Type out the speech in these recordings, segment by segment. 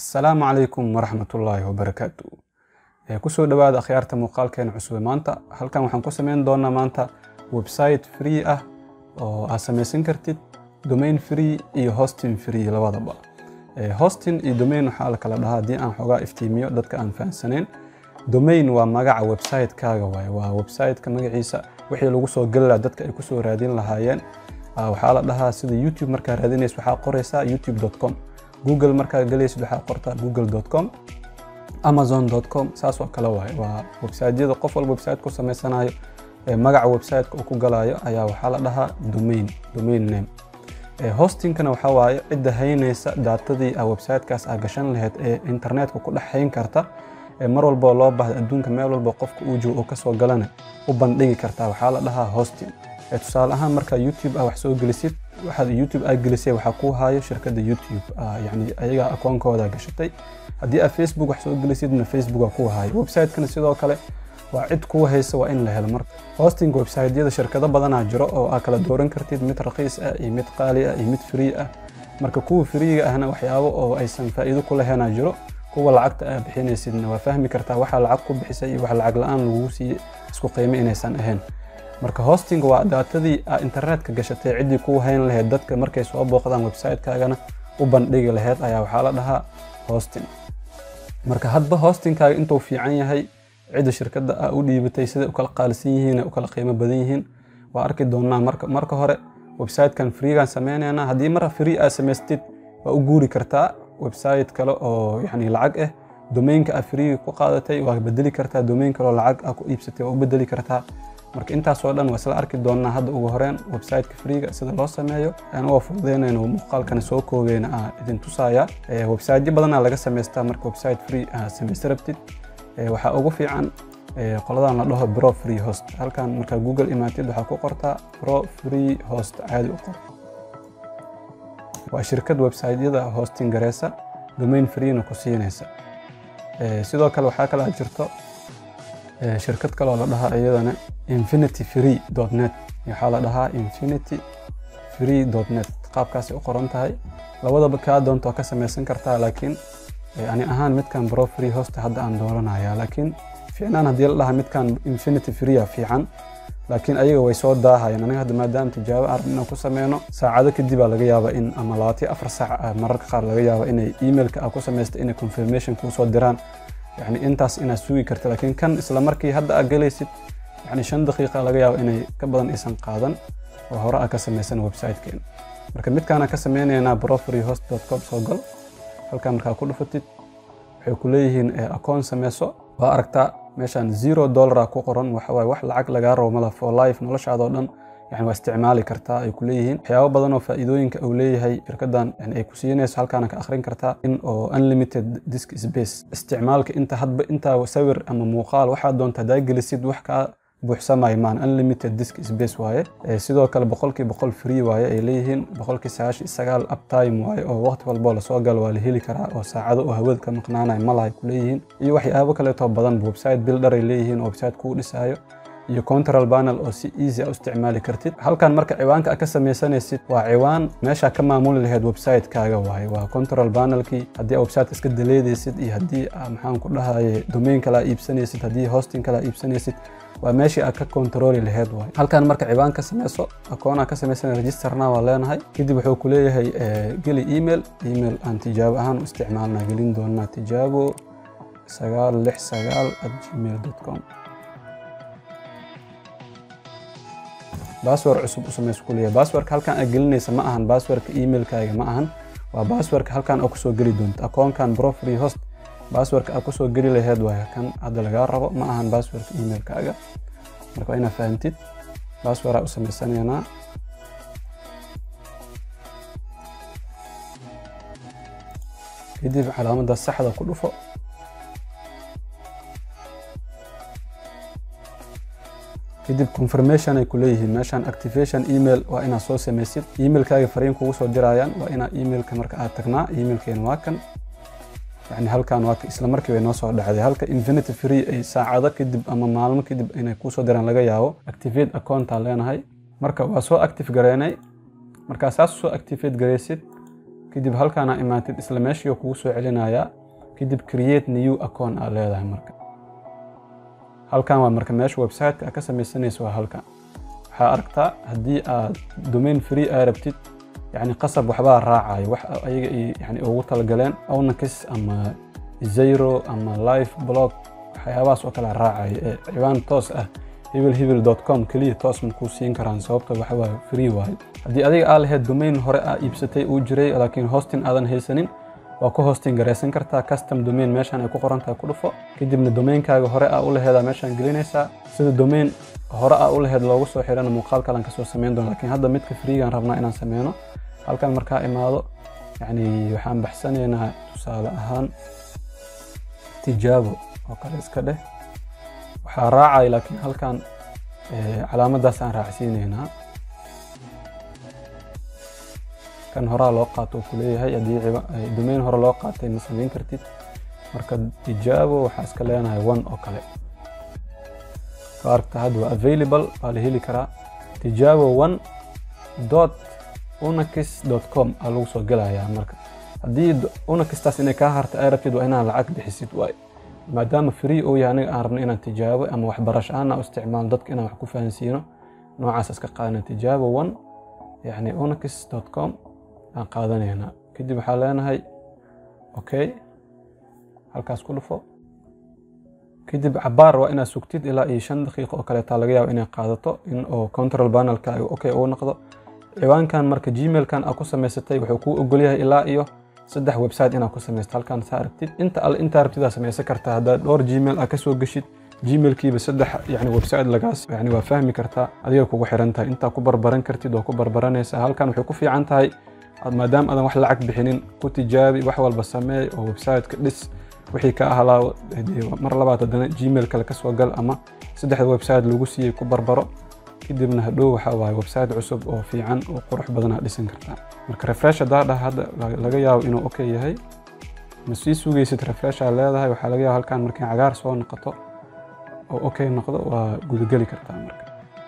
asalaamu calaykum waraxmatullaahi wabarakaatu kusoo dhawaada akhyaarta muuqaalkeena cusube maanta halkan waxaan ku sameyn doonaa maanta website free ah oo aad samaysan kartid domain free iyo hosting free labadaba hosting iyo domain waxaa la kala dhahaa haddii aan xoogaa iftiimiyo dadka aan fahansaneyn domain waa magaca website-kaaga waaye waa website-ka magaciisa wixii lagu soo geli lahaa dadka ay kusoo raadin lahaayeen waxaa la dhahaa sida youtube markaa raadinaysa waxaa qoraysaa youtube.com google markaa galaysid waxaa qortaa google.com amazon.com saas oo kale waaye waa websiteyada qof walba website ku samaysanayo magaca website-ka uu ku galayo ayaa waxaa la dhahaa domain domain name hostingkana waxaa waaye cidda haynaysa daatadii a website-kaas aa gashan lahayd ee internetka ku dhex hayn karta mar walboo loo baahda adduunka meel walba qofka uu joogo oo kasoo galana u bandhigi kartaa waxaa la dhahaa hosting tusaale ahaan markaa youtube ah wax soo gelisid waxaad youtube aa gelisay waxaa kuu haayo shirkadda youtube yani ayagaa akoonkooda gashatay haddii aad facebook wax soo gelisidna facebook aa kuu haayo website-kana sidoo kale waa cid kuu haysa waa in la helo marka hosting website-yada shirkado badanaa jiro oo aa kala dooran kartid mid raqiis ah iyo mid qaali ah iyo mid free ah marka kuwa freega ahna waxyaabo oo aysan faa'iido ku lahaynaa jiro kuwa lacagta aa bixinaysidna waa fahmi kartaa waxaa lacag ku bixisay iyo wax lacag la-aan lagu siiye isku qiimo inaysan ahayn marka hosting waa daatadii aa internetka gashatay ciddii kuu hayn lahayd dadka markay soo booqdaan website-kaagana u bandhigi lahayd ayaa waxaa la dhahaa hosting marka hadba hostingkaaga intuu fiican yahay cidda shirkadda aa u dhiibatay siday u kala qaalisan yihiin u kala qiimo badan yihiin waa arki doonaa marka marka hore website-kan freegaan sameynaynaa haddii mar free aa samaystid waa u guuri kartaa website kale oo yani lacag ah domainka aa freega ku qaadatay waa bedeli kartaa domain kaleo lacag aa ku iibsatay waa u bedeli kartaa marka intaasoo dhan waa isla arki doonaa hadda ugu horeen website-ka freega sida loo sameeyo anagoo fududeynayno muuqaalkana soo koobeyna aa idin tusaaya websiteyo badanaa laga samaystaa marka website free aa samaysta rabtid waxaa ugu fiican qoladan la dhaho bro free host halkan markaa google imaatid waxaa ku qortaa bro free host caadi u qor waa shirkad website-yada hosting gareysa domain freena ku siinaysa sidoo kale waxaa kale aad jirto shirkad kaloo la dhahaa iyadana infinity free net waxaa la dhahaa infinity free net qaabkaasay u qoran tahay labadaba kaa doonto ka samaysan kartaa laakiin ani ahaan midkan bro free host hadda aan dooranaya laakiin fiicnaan haddii la dhahaa midkan infinity free fiican laakiin ayaga way soo daahayeen aniga hadda maadaama tijaabo aan rabin inaan ku sameyno saacado kadib aa laga yaabaa in ama labaatiyo afar saac mararka qaar laga yaaba inay emailka aa ku samaysta inay confirmation kuu soo diraan yani intaas inaad sugi karta laakiin kan isla markii hadda aad galaysid yani shan daqiiqa laga yaabo inay ka badan aysan qaadan oo hore aa ka samaysan website-keena marka midkaana ka sameynaynaa brofreehost.com soo gal halkaa markaa ku dhufatid waxay ku leeyihiin akoon sameyso waa aragtaa meeshaan zero dollara ku qoran waxawaaye wax lacag lagaa rabo mala for life noloshaada oo dhan yani waa isticmaali kartaa ay ku leeyihiin waxyaabo badan oo faa'iidooyinka uu leeyahay shirkaddan yani ay ku siinayso halkaana ka akhrin kartaa in oo unlimited disk space isticmaalka inta hadba intaa sawir ama muuqaal waxaad doonta hadaa gelisid wax kaa buuxsamay maan unlimited disk space waaye sidoo kale boqolkii boqol free waaye ay leeyihiin boqolkii sagaashan sagaal uptime waaye oo waqti walboo lasoo galo waa la heli karaa oo saacado oo hawada ka maqnaanaya malahay ku leeyihiin iyo waxyaabo kaleetoo badan website builder ay leeyihiin oo website kuu dhisaayo iyo control panel oo si easy a u isticmaali kartid halkan marka ciwaanka ka samaysanaysid waa ciwaan meesha ka maamuli lahayd website-kaaga waaye waa control panelkii haddii aa website iska daleedaysid iyo haddii maxaan ku dhahaye domain kale aa iibsanaysid haddii hosting kale aa iibsanaysid waa meeshii aad ka controli lahayd waaye halkan marka ciwaan ka samayso akoonaa ka samaysan registerna waa leenahay kadib wuxuu ku leeyahay geli email email aan tijaabo ahaan u isticmaalnaa gelin doonaa tijaabo sagaal lix sagaal at gmail com baasword cusub u samayso ku leeyahay baaswordka halkan aad gelinaysa ma ahan baaswordka emailkaaga ma ahan waa baaswordka halkan aad kusoo geli doonto akoonkan bro free host baaswordka aad kusoo geli lahayd waaye kan hadda lagaa rabo ma ahan baaswordka emailkaaga marka waa inaad fahantid baasword aa u samaysanaynaa kadib calaamadda saxda ku dhufo kadib confirmation ay ku leeyihiin meeshaan activation email waa inaad soo samaysid emailkaaga fariin kugu soo dirayaan waa inaad emailka marka aad tagnaa emailkeena waa kan yani halkan waa isla markii bay noo soo dhacday halka infinity free ay saacado kadib ama maalmo kadib inay kuusoo diraan laga yaabo activate accountaa leenahay marka waa soo active gareynay markaa saas soo activate gareysid kadib halkaana imaatid isla meeshii kugu soo celinayaa kadib create new account aa leedahay marka halkan waa marka meesha website-ka aa ka samaysanaysa waa halkan waxaa aragtaa haddii aad domain free aa rabtid yani qasab waxbaa raacayo wax ayaga yani ugu talagaleen ownakis ama zero ama life blog waxyaabahaas oo kale raacayo ee ciwaan toos ah hebel hebel com keliya toos makuu siin karaan sababta waxa waaye free waayo haddii adiga aa lahayd domain hore aa iibsatay uu jiray laakiin hosting aadan haysanin waa ku hosting garaysan kartaa custom domain meeshaan ay ku qoran tahay ku dhufo kadibna domainkaaga hore aa u laheedaa meeshaan gelinaysaa sida domain hore aa u laheed loogu soo xirana muuqaal kalan kasoo samayn doona laakiin hadda midka freegaan rabnaa inaan sameyno halkan markaa imaado yani waxaan baxsanaynaa tusaale ahaan tijaabo oo kale iska dheh waxaa raacaya laakiin halkan calaamadaas aan raacsiinaynaa kan horaa loo qaato oo kuleeyahay haddii domain hore loo qaatay ma samayn kartid marka tijaabo waxaa iska leenahay one oo kale aragta hadda waa available waa la heli karaa tijaabo one dot unakis dot com aa lagu soo gelayaa marka haddii unakistaas inay kaa harta ay rabtid waa inaan lacag bixisid waay maadaama free uu yahay aniga aan rabno inaan tijaabo ama waxbarasho ahaan u isticmaalo dadka inaan wax ku fahansiino noocaas iska qaadana tijaabo one yani unakis dot com aan qaadanaynaa kadib waxaa leenahay okay halkaas ku dhufo kadib cabaar waa inaad sugtid ilaa iyo shan daqiiqo oo kaleetaa laga yaabo inay qaadato in oo control panelka okay uu noqdo ciwaankan marka gmailkan aa ku samaysatay wuxuu kuu ogolyahay ilaa iyo saddex website inaad ku samaysto halkan saa aragtid inta alle intaa rabtidaa samaysan kartaa haddaad dhowr gmail aa kasoo geshid gmailkiiba saddex yani website lagaas yani waa fahmi kartaa adiga kugu xiran tahay intaa ku barbaran kartid waa ku barbaranaysaa halkan waxay ku fiican tahay maadaama aadan wax lacag bixinin ku tijaabi wax walba sameey oo websiteka dhis wixii ka ahlaawo mar labaad haddana gmail kale kasoo gal ama saddexda website lagu siiyey ku barbaro kadibna hadhow waxaa waaye website cusub oo fiican oo qurux badan aad dhisan kartaa marka refresh haddaa dhah hadda laga yaabo inuu okay yahay ma sii sugaysid refresh aa leedahay waxaa laga yaaba halkan markay cagaar soo noqoto oo okay noqdo waa gudageli kartaa marka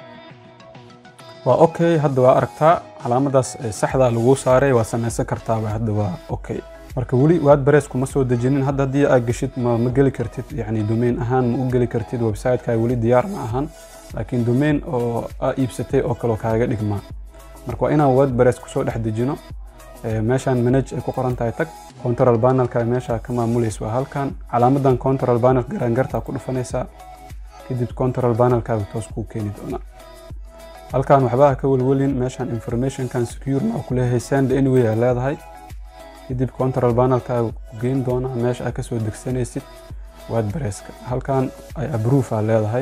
waa okay hadda waa aragtaa calaamadaas saxdaa lagu saaray waa samaysan kartaaba hadda waa okay marka weli wordpress kuma soo dejinin hadda haddii aad geshid ma ma geli kartid yani domain ahaan ma u geli kartid websiteka weli diyaar ma ahan laakiin domain oo aa iibsatay oo kaleo kaaga dhigmaa marka waa inaan wordpress kusoo dhex dejino meeshaan manage ay ku qoran tahay tag control panelka meesha ka maamulaysa waa halkan calaamadan control panel garangartaa ku dhufanaysaa kadib control panelkaaga toos kuu keeni doonaa halkan waxbaa ka welwelin meeshaan informationkan secure ma ku leeyahay send anyway aa leedahay kadib control panelkaaga ku geyn doonaa meesha aad kasoo degsanaysid wordpresska halkan ay approve aa leedahay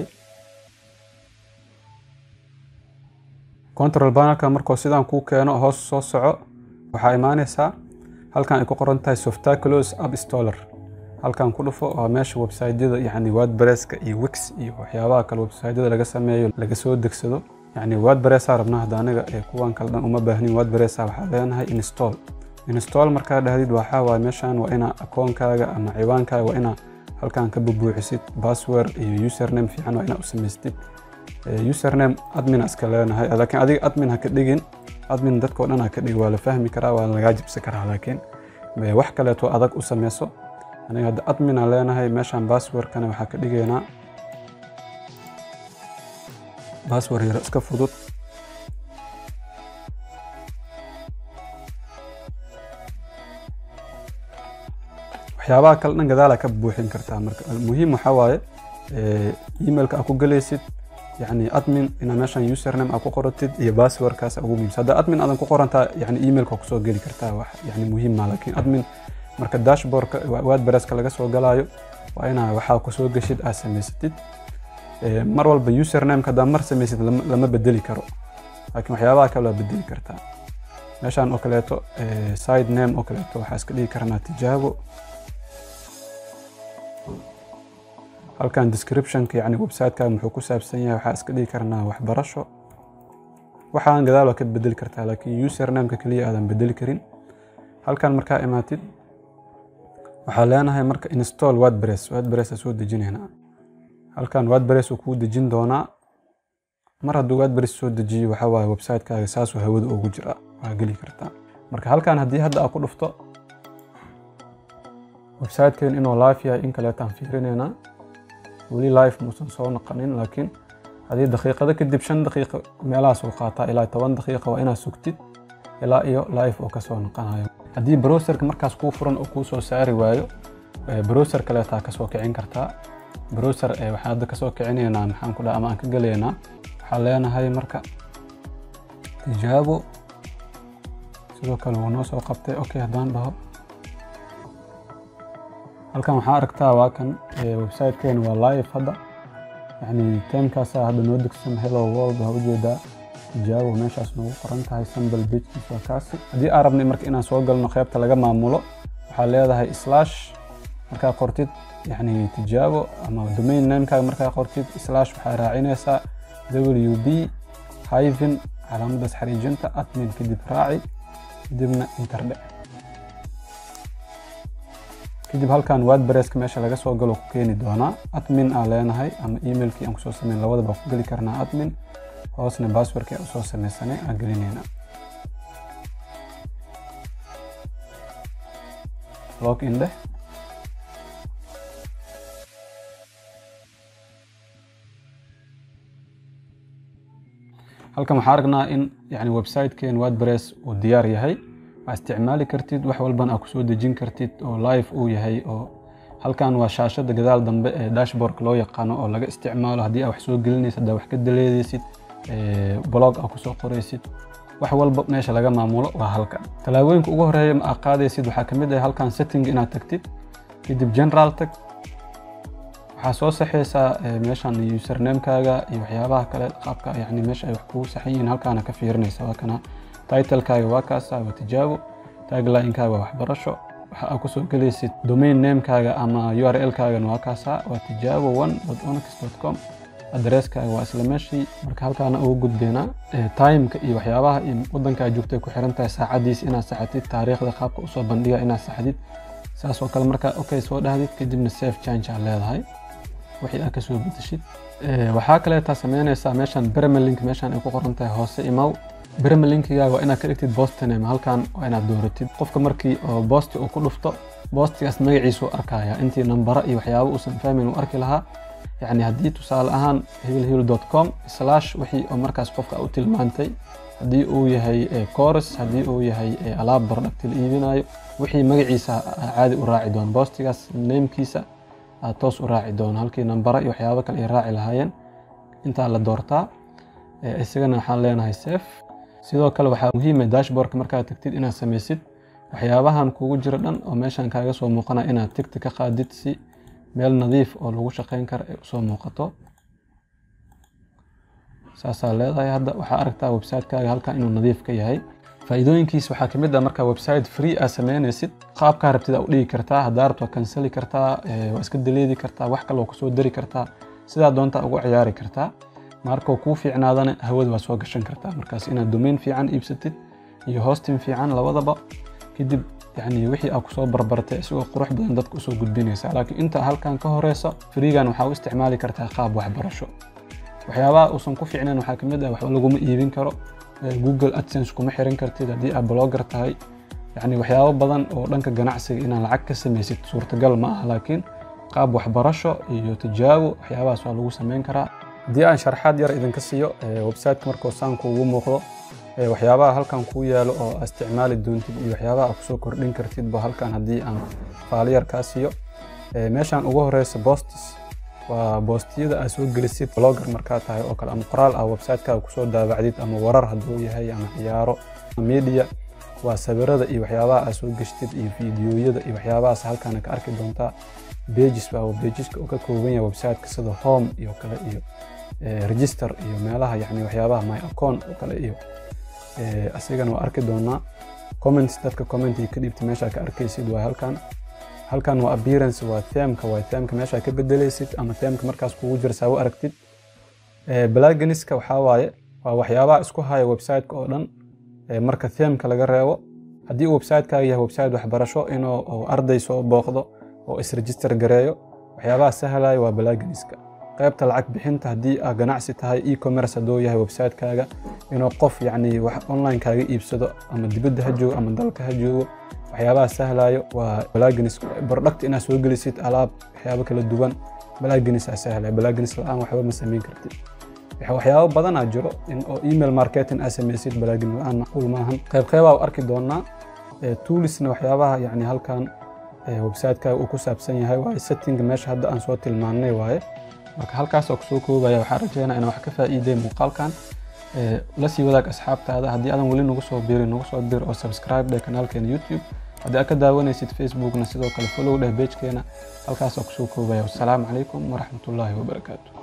control panelka markuu sidaan kuu keeno hoos soo soco waxaa imaanaysaa halkan ay ku qoran tahay softaculos app installer halkan ku dhufo waa meesha websiteyada yani wordpresska iyo wix iyo waxyaabaha kale websiteyada laga sameeyo laga soo degsado yani wordpressaa rabnaa hadda aniga ee kuwan kale dhan uma baahnin wordpressa waxaa leenahay install install markaa dhahdid waxaa waaye meeshan waa inaa akoonkaaga ama ciwaankaaga waa inaa halkan ka bubuuxisid password iyo username fiican waa inaa u samaystid username admin iska leenahay laakiin adiga admin ha ka dhigin admin dadkao dhan ha ka dhigin waa la fahmi karaa waa lagaa jibsi karaa laakiin wax kaleeto adag u sameyso aniga hadda admin aan leenahay meeshan passwordkana waxaa ka dhigaynaa password yaro iska fudud waxyaabaha kale dhan gadaala ka buuxin kartaa marka muhiim waxaa waaye emailka aad ku galaysid yani admin ina meeshan username aad ku qoratid iyo passwordkaas ugu muhiimsan hadda admin aadan ku qorantaa yani emailka kusoo geli kartaa wax yani muhiim ma laakiin admin marka dashboardka wordpresska laga soo galaayo waa inaa waxaa kusoo geshid aad samaysatid mar walba usernameka haddaa mar samaysid lama bedeli karo laakiin waxyaabaha kale waa bedeli kartaa meeshan oo kaleeto side name oo kaleeto waxaa iska dhigi karnaa tijaabo halkan descriptionka yani websiteka muxuu ku saabsan yahay waxaa iska dhigi karnaa waxbarasho waxaan gadaal waa ka bedeli kartaa laakiin usernameka keliya aadan bedeli karin halkan markaa imaatid waxaa leenahay marka install wordpress wordpress aa soo dejinaynaa halkan wordpress uu kuu dejin doonaa mar hadduu wordpress soo dejiyo waxaa waaye websitekaaga saasuu hawada ugu jiraa waa geli kartaa marka halkan haddii hadda aa ku dhufto websiteken inuu live yahay in kaleetaan fiirinaynaa weli live muusan soo noqonin laakiin haddii daqiiqado kadib shan daqiiqo meelahaas uu qaataa ilaa toban daqiiqa waa inaad sugtid ilaa iyo live uu kasoo noqonayo haddii browserka markaas kuu furan oo kuu soo saari waayo browser kaleetaa kasoo kicin kartaa browser waxaan hadda kasoo kicinaynaa maxaan ku dhaha ama aan ka gelaynaa waxaan leenahay marka tijaabo sidoo kale wuu noo soo qabtay okay haddaan dhaho halkan waxaa aragtaa waa kan websitekeena waa live hadda yani timekaasaa hadda noo degsan hello world waa ujeedaa tijaabo meeshaas noogu qoran tahay sambal bejkiis waa kaasi haddii aan rabnay marka inaan soo galno qeybta laga maamulo waxaa leedahay slash markaa qortid yani tijaabo ama domain namekaaga markaa qortid slash waxaa raacinaysaa w b hyven calaamadaas xariijinta admin kadib raaci kadibna interdhe kadib halkan wordpresska meesha laga soo galo ku keeni doonaa admin aa leenahay ama emailkii aan kusoo sameyn labadaba ku geli karnaa admin hoosna basswordkii aan usoo sameysanay aan gelinayna log in dheh halkan waxaa aragnaa in yani websiteken wordpress uu diyaar yahay waa isticmaali kartid wax walbana aa kusoo dejin kartid oo live uu yahay oo halkan waa shaashada gadaal dambe ee dashboardka loo yaqaano oo laga isticmaalo haddii aa wax soo gelinaysid haddaa wax ka daleedaysid blog aa kusoo qoraysid wax walba meesha laga maamulo waa halkan tallaabooyinka ugu horeeya ma aa qaadaysid waxaa kamid ah halkan setting inaad tagtid kadib general tag waxaa soo saxaysaa meeshan usernamekaaga iyo waxyaabaha kale qaabka yani meesha ay wax kugu saxan yihiin halkaana ka fiirinaysa waa kana titlekaaga waa kaasa waa tijaabo taglinekaaga waa waxbarasho waxa aa kusoo gelaysid domain namekaaga ama url-kaagana waa kaasa waa tijaabo one onx com adresskaaga waa isla meeshii marka halkaana ugu gudbeynaa timeka iyo waxyaabaha iyo wadankaa joogtay ku xiran tahay saacadiis inaad saxatid taariikhda qaabka usoo bandhiga inaad saxdid saas oo kale markaa okay soo dhahdid kadibna safe change aa leedahay wixii aad kasoo bedeshid waxaa kaleetaa sameynaysaa meeshan bermelink meeshan ay ku qoran tahay hoose imaw bermelinkigaaga waa inaad ka dhigtid bostoname halkan waa inaad dooratid qofka markii oo boosti uu ku dhufto boostigaas magaciisuu arkaya intii nambara iyo waxyaaba uusan fahmin uu arki lahaa yacni haddii tusaale ahaan hibilhibil com slash wixii oo markaas qofka u tilmaantay haddii uu yahay coros haddii uu yahay alaab bardhagti la iibinayo wixii magaciisa caadi u raaci doono boostigaas namekiisa aad toos u raaci doono halkii nambara iyo waxyaabo kale ay raaci lahaayeen intaa la doortaa isagana waxaan leenahay safe sidoo kale waxaa muhiima dashboardka markaad tagtid inaad samaysid waxyaabahan kugu jiro dhan oo meeshan kaaga soo muuqana inaad tigti ka qaadid si meel nadiif oo lagu shaqeyn kara ay usoo muuqato saasaa leedahay hadda waxaa aragtaa websitekaaga halkan inuu nadiif ka yahay faa'iidooyinkiis waxaa kamid ah markaa website free aad sameynaysid qaabkaa rabtid aa u dhigi kartaa haddaa rabto waa kansali kartaa waa iska daleedi kartaa wax kale waa kusoo dari kartaa sidaa doontaa ugu ciyaari kartaa markuu kuu fiicnaadana hawada waa soo gashan kartaa markaas inaad domain fiican iibsatid iyo hosting fiican labadaba kadib yani wixii aa kusoo barbartay isagoo qurux badan dadka usoo gudbinaysa laakiin inta halkan ka horeyso freegan waxaa u isticmaali kartaa qaab waxbarasho waxyaabaha uusan ku fiicnayn waxaa kamid ah waxba laguma iibin karo google adsense kuma xiran kartid haddii aad blogger tahay yani waxyaabo badan oo dhanka ganacsiga inaad lacag ka samaysid suurtagal ma ah laakiin qaab waxbarasho iyo tijaabo waxyaabahaas waa lagu sameyn karaa haddii aan sharxaad yar idinka siiyo websiteka markuu saan kuugu muuqdo waxyaabaha halkan kuu yaalo oo aa isticmaali doontid iyo waxyaabaha aad kusoo kordhin kartidba halkan haddii aan faali yar kaa siiyo meeshan ugu horeysa bostis waa boostiyada aad soo gelisid blogger markaa tahay oo kale ama qoraal ah websitekaaga kusoo daabacdid ama warar hadduu yahay ama ciyaaro media waa sawirada iyo waxyaabaha aad soo geshtid iyo fiidiyoyada iyo waxyaabahaas halkaana ka arki doontaa pages baa pageska uu ka kooban yahay websiteka sida home iyo kale iyo register iyo meelaha yani waxyaabaha my account oo kale iyo asigana waa arki doonaa comments dadka commentiga ka dhiibta meesha ka arkaysid waa halkan halkan waa appearance waa themka waa themka meesha ka bedelaysid ama themka markaas kugu jira saa u aragtid blaganiska waxaa waaye waa waxyaabaha isku haya websiteka oo dhan marka themka laga reebo haddii uu websitekaaga yahay website waxbarasho inuu arday soo booqdo oo isregister gareeyo waxyaabaha sahlaya waa blaganiska qaybta lacag bixinta haddii aa ganacsi tahay e-commerce hadduu yahay websitekaaga inuu qof yacni wax online kaaga iibsado ama dibadda ha joogo ama dalka ha joogo waxyaabaha sahlayo waa balagins product inaad soo gelisid alaab waxyaabo kala duwan balagins aa sahlaya balagins la-aan waxba ma samayn kartid waxyaabo badanaa jiro in oo email marketing aa samaysid balagin la-aan macquul maahan qayb qaybaa u arki doonaa toolisna waxyaabaha yani halkan websiteka uu ku saabsan yahay waaye setting meesha hadda aan soo tilmaannay waaye marka halkaasoo kusoo koobaya waxaan rajeynaa inaan wax ka faa'iiday muuqaalkan la sii wadaag asxaabtaada haddii aadan weli nagu soo birin nagu soo bir oo subscribe dheh kanaalkeena youtube haddii aad ka daawanaysid facebookna sidoo kale follow dheh pagekeena halkaasoo kusoo koobaya wassalaamu calaykum waraxmatullaahi wabarakaatu